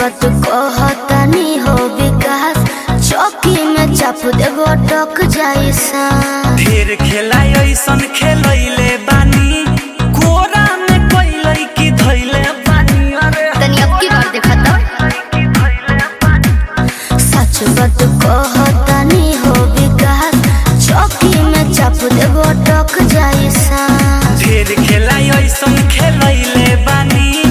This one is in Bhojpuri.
बात कहतनी हो विकास चौकी में चाप देबो टक जाई सा ढेर खेला ऐसन खेलैले बानी कोरा में कैलै की धैले बानी अरे तनी अब की बार देखा तो सच बात कहतनी हो विकास चौकी में चाप देबो टक जाई सा ढेर खेला ऐसन खेलैले बानी